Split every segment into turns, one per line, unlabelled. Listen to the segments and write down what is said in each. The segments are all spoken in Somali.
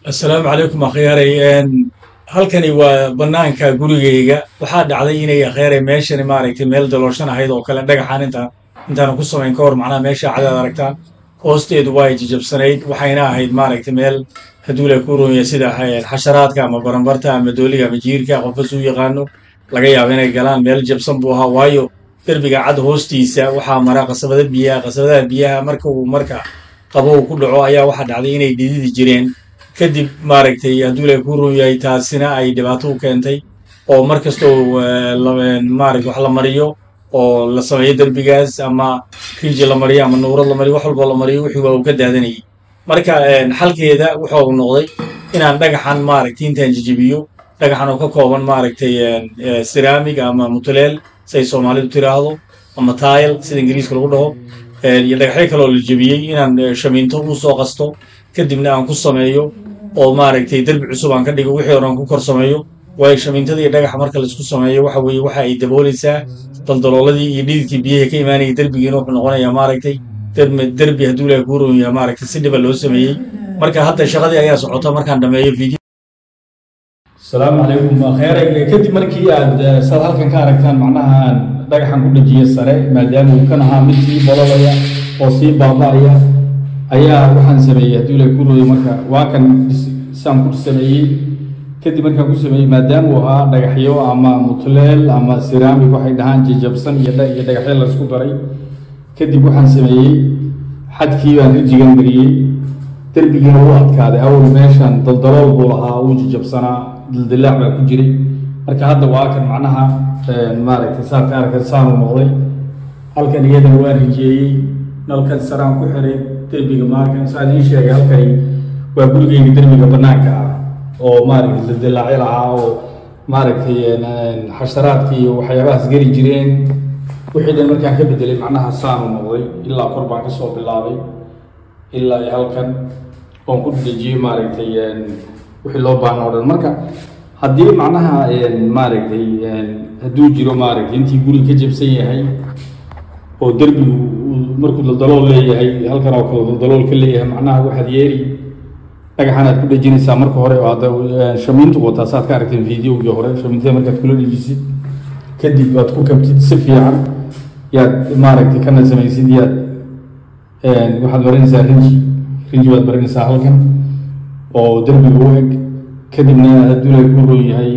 assalaamu calaykum akhyaarey halkani waa bannaanka gurigayga waxaa dhacday inay akhyaarey meeshani maaragtay meel dalooshan ahayd oo kale dhagaxaan inta intaanu ku samayn ka hor macnaha meesha cadaad aragtaan hoosteedu waa ay jijabsanayd waxayna ahayd maaragtay meel hadduu la ku ronya sida xasharaadka ama baranbarta ama dooliga ama jiirka qofbas u yaqaano laga yaabo inay galaan meel jabsan buu ahaa waayo derbiga cad hoostiisa waxaa mara qasabada biyaha qasabadaha biyaha marka uu marka qabow ku dhaco ayaa waxaa dhacday inay dhididi jireen kadib maaragtay hadduu la ku ron yahay taasina ay dhibaato u keentay oo mar kastoo maaragta wax la mariyo oo la sameeyo derbigaas ama riiji la mariyo ama nuurad la mariyo wax walboo la mariyo wixii waa uu ka daadanayay marka xalkeeda wuxuu noqday inaan dhagaxan maaragtay intaan jijibiyo dhagaxan oo ka kooban maaragtay siraamig ama mutuleel siay soomaalidu tiraahdo ama taayl sida ingiriiska lagu dhaho iyo dhagaxyo kaloo la jebiyey inaan shamiinto u soo qasto kadibna aan ku sameeyo oo maaragtay derbi cusub aan ka dhigo wixii hore aan ku kor sameeyo waayo shamiintada iyo dhagaxa marka laisku sameeyo waxa weeye waxa ay daboolaysaa daldalooladii iyo dhididkii biyaha ka imaanayay derbigiina wuxuu noqonayaa maaragtay derbi hadduu ilaha kuu roon yahay maaragtay si dhiba loo sameeyey marka hadda shaqadii ayaa socota markaan dhameeyo video
asalaamu calaykum kheyre kadib markii aad saad halkan ka aragtaan macnaha dhagaxan ku dhajiya sare maadaama uu kan ahaa mid sii bololaya oo sii baaba'aya ayaa waxaan sameeyey hadduu ilaha kuu rooyo marka waa kan saan ku sameeyey kadib markaan ku sameeyey maadaama uu ahaa dhagaxyo ama mutleel ama siraamig waxay dhahaan jijabsan iyo iyo dhagaxyo laisku daray kadib waxaan sameeyey xadkii baan rijigan mariyey derbigiina u adkaaday awal meeshan daldalool buu lahaa uu jijabsanaa dildilaac baa ku jiray marka hadda waa kan macnaha maaragtay saad ka arkan saanu noqday halkan iyadana waan rijeeyey nalkan saraan ku xiray derbiga maarkan saan ii sheegay halkani waa gurigeyga derbiga bannaanka ah oo maaragtay dildilaacyo lahaa oo maaragtay xasharaadka iyo waxyaabahaas geli jireen wixii dhan markaan ka bedelay macnaha saanu noqday ilaa kor baan kasoo bilaabay ilaa iyo halkan oon ku dhejiyey maaragtay wixii loo baahna o dhan marka haddii macnaha maaragtay hadduu jiro maaragtay intii guri ka jabsan yahay oo derbigu markuu daldalool leeyahay halkan oo kale daldalool ka leeyahay macnaha waxaad yeeri dhagaxan aad ku dhejinaysaa marka hore oo hadda shamiintu wataa saad ka aragteen videogii hore shamiintada markaad kula dhejisid kadib aad ku kabtid si fiican yaad maaragtay kana samaysid yaad waxaad marinaysaa rinji rinji baad marinaysaa halkan oo derbiga u eg kadibna hadduu la ku roon yahay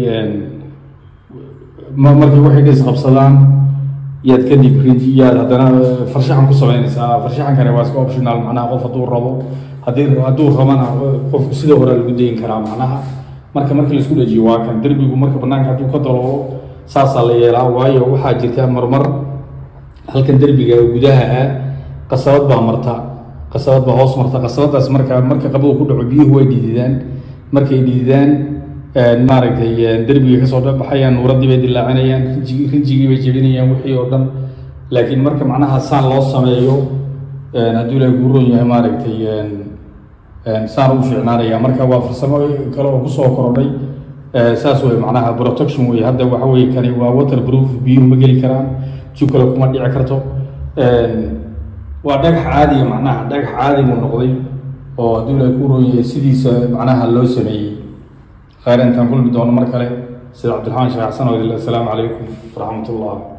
markay waxay dhis qabsadaan yaad kadib rinji yaad haddana farshaxan ku samaynaysaa farshaxankani waa iska optional macnaha qof hadduu rabo haddii hadduu rabana qofku sida hore lagu dayin karaa macnaha marka markii laisku dhajiyo waa kan derbigu marka banaanka hadduu ka daloolo saasaa la yeelaa waayo waxaa jirta marmar halkan derbiga gudaha ah qasabad baa marta qasabad baa hoos marta qasabadaas marka marka qabow ku dhaco biyuhu way dhididaan markay dhididaan maaragtay derbiga kasoo baxayaan nuuradii bay dilaacinayaan rinjigi rinjigii bay jebinayaan wixii oo dhan laakiin marka macnaha saan loo sameeyo hadduu ilahay kuu roon yahay maaragtay saan u fiicnaanaya marka waa farsamo kale oo kusoo korodhay saas wey macnaha protection wey hadda waxa weye kani waa water proof biyuhu ma geli karaan jug kale kuma dhici karto waa dhagax caadiga macnaha dhagax caadi buu noqday oo hadduu ilahay ku roon yahay sidiisa macnaha loo sameeyey khayr intaan kulmi doono mar kale sida cabdiraxmaan sheekh xasan oo assalaamu calaykum waraxmat ullah